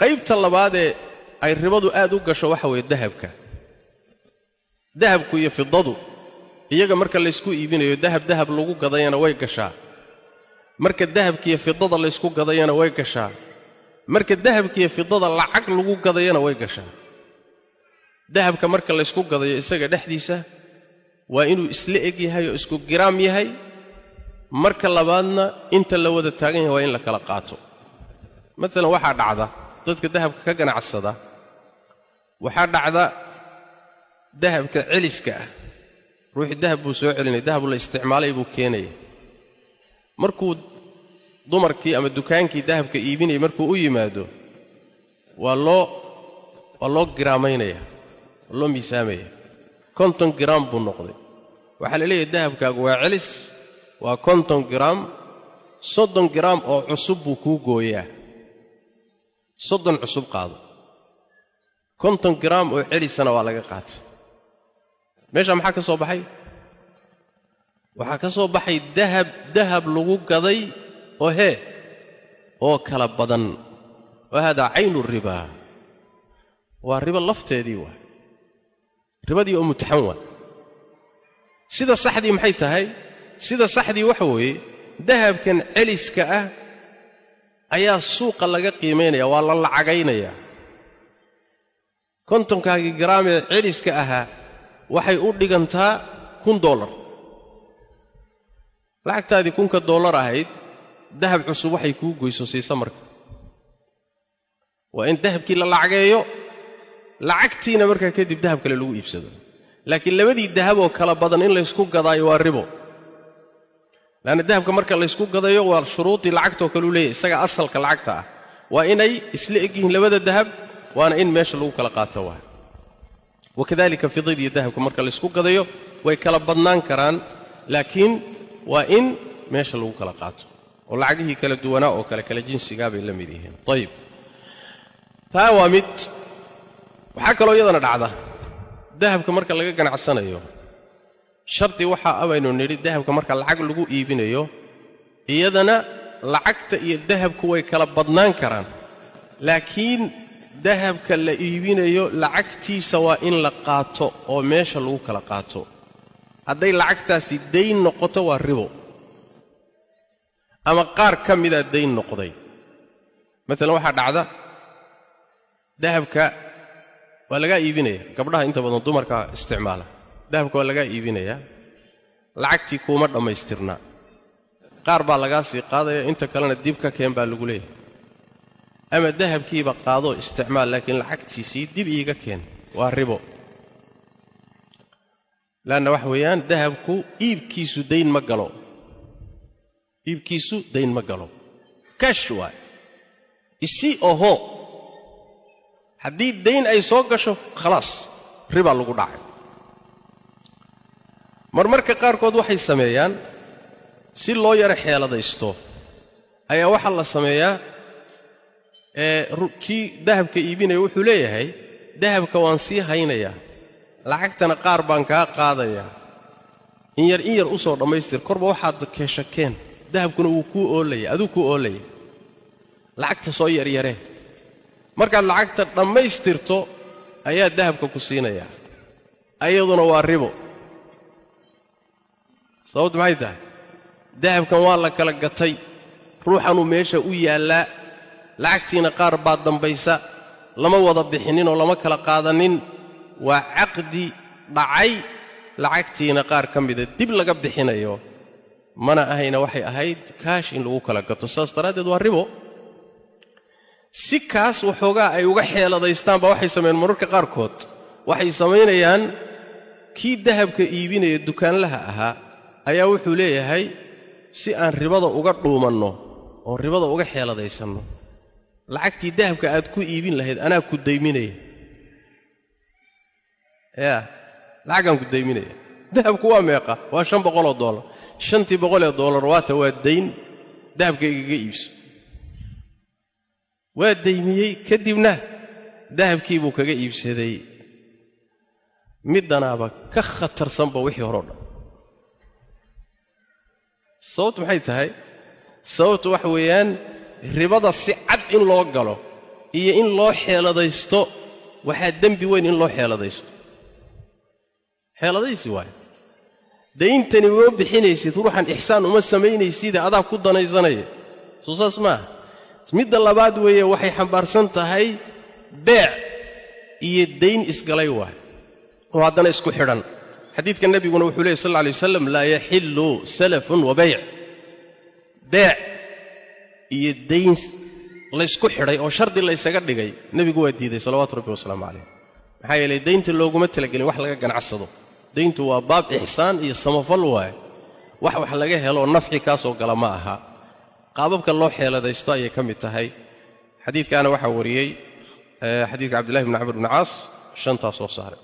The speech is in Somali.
qaybta labaadee ay ribadu aad u gasho waxa weeye dahabka dahabku iyo fidadu iyaga marka laysku iibinayo dahab dahab lagu gadayana way gashaa marka dahabkiiyo fidada laysku gadayana way gashaa marka dahabkiiyo fidada lacag lagu gadayana way gashaa dahabka marka laysku gadayo isaga dhexdiisa waa inuu isla eg yahay oo isku giraam yahay marka labaadna inta la wada taagan yahay waa in la kala qaato maalan waxaa dhacda dadka dahabka ka ganacsada waxaa dhacda dahabka celiska ah ruuxii dahab buu soo celinaya dahab la isticmaalay buu keenaya markuu dumarkii ama dukaankii dahabka iibinayay markuu u yimaado waa loo waa loo giraamaynaya waa loo miisaamaya konton giraam buu noqday waxaa la leeyahay dahabkaagu waa celis waa konton giraam soddon giraam oo cusub buu kuu gooyaa soddon cusub qaado konton giraam oo celisana waa laga qaatay meeshaa maxaa ka soo baxay waxaa ka soo baxay dahab dahab lagu gaday oo hee oo kala badan wa haadaa caynu ribaa waa ribo lafteedii waa ribadii oo mutaxan waa sida saxdii maxay tahay sida saxdii waxa weeye dahabkan celiska ah ayaa suuqa laga qiimaynaya waa la lacagaynayaa kontonkaagii garaamee celiska ahaa waxay u dhigantaa kun dollar lacagtaadii kunka dollar ahayd dahab cusub waxay kuu goyso siisa marka waa in dahabkii la lacageeyo lacagtiina markaa kadib dahab kale lagu iibsado laakiin labadii dahaboo kala badan in laysku gadaayo waa ribo leanna dahabka marka laysku gadayo waa shuruudii lacagtoo kaleu leeyahy isaga asalka lacagta ah waa inay isla eg yihiin labada dahab waana in meesha lagu kala qaato waa wakadalika fidadiiyo dahabka marka laysku gadayo way kala badnaan karaan laakiin waa in meesha lagu kala qaato oo lacagihii kala duwanaa oo kale kala jinsigaa bay la mid yihiin ayib taa waa mid waxaa kaloo iyadana dhacda dahabka marka laga ganacsanayo shardi waxaa abaynu nidhi dahabka marka lacag lagu iibinayo iyadana lacagta iyo dahabku way kala badnaan karaan laakiin dahabka la iibinayo lacagtiisa waa in la qaato oo meesha lagu kala qaato hadday lacagtaasi dayn noqoto waa ribo ama qaar ka midaa dayn noqday maalan waxaa dhacda dahabka waa lagaa iibinaya gabdhaha inta badan dumarka isticmaala dahabka waa lagaa iibinayaa lacagtii kuuma dhammaystirnaa qaar baa lagaa sii qaadaya inta kalena dib ka keen baa lagu leeyahay ama dahabkiiba qaadoo isticmaal laakiin lacagtiisii dib iiga keen waa ribo laanna waxa weeyaan dahabku iibkiisu dayn ma galo iibkiisu dayn ma galo kash waay isi oho haddii dayn ay soo gasho khalaas ribaa lagu dhacay marmarka qaarkood waxay sameeyaan si loo yaro xeeladaysto ayaa waxaa la sameeyaa ee kii dahabka iibinaya wuxuu leeyahay dahabka waan sii haynayaa lacagtana qaar baan kaa qaadayaa in yar in yar u soo dhammaystir korba waxaad keeshakeen dahabkuna wuu kuu oolaya aduu kuu oolaya lacagta soo yaryaree markaad lacagta dhammaystirto ayaa dahabka ku siinayaa ayaduna waa ribo sababtu maxay tahay dahabkan waa la kala gatay ruuxanuu meesha u yaallaa lacagtiina qaar baa dambaysa lama wada bixinninoo lama kala qaadanin waa caqdi dhacay lacagtiina qaar ka mida dib laga bixinayo mana ahayna waxay ahayd kaash in lagu kala gato saas daraaddeed waa ribo si kaas waxoogaa ay uga xeeladaystaanba waxay sameeyeen mararka qaarkood waxay samaynayaan kii dahabka iibinaya dukaanlaha ahaa ayaa wuxuu leeyahay si aan ribada uga dhuumanno oo ribada uga xeeladaysanno lacagtii dahabka aad ku iibin lahayd anaa ku dayminaya yaa lacagaan ku dayminaya dahabku waa meeqa waa shan boqoloo dollar shantii boqolee dollar waata waa dayn dahabka igaga iibso waa daymiyey kadibna dahabkii buu kaga iibsaday middanaaba ka khatarsanba wixii horeo dhan sababtu maxay tahay sababtu waxa weeyaan ribada si cad in loo galo iyo in loo xeeladaysto waxaa dembi weyn in loo xeeladaysto xeeladaysi waay dayntani uma bixinaysid ruuxan ixsaan uma samaynaysidee adaa ku danaysanaya soo saas maaha midda labaad weeye waxay xambaarsan tahay beec iyo dayn isgalay waay oo haddana isku xidhan xadiidka nebiguna wuxuu leeyay sal lla alay wasalam laa yaxillu salafun wa bayc beec iyo dayn laysku xidhay oo shardi laysaga dhigay nebigu waa diiday salawaatu rabbi wasalaamu calayh maxaa yeelay daynta looguma talagelin wax laga ganacsado dayntu waa baab ixsaan iyo samafal waaye wax wax laga helo nafci kaasoo gala ma aha qaababka loo xeeladaysto ayay ka mid tahay xadiidkaana waxaa wariyey xadiidka cabdillahi bni camr bni caas shantaa soo saaray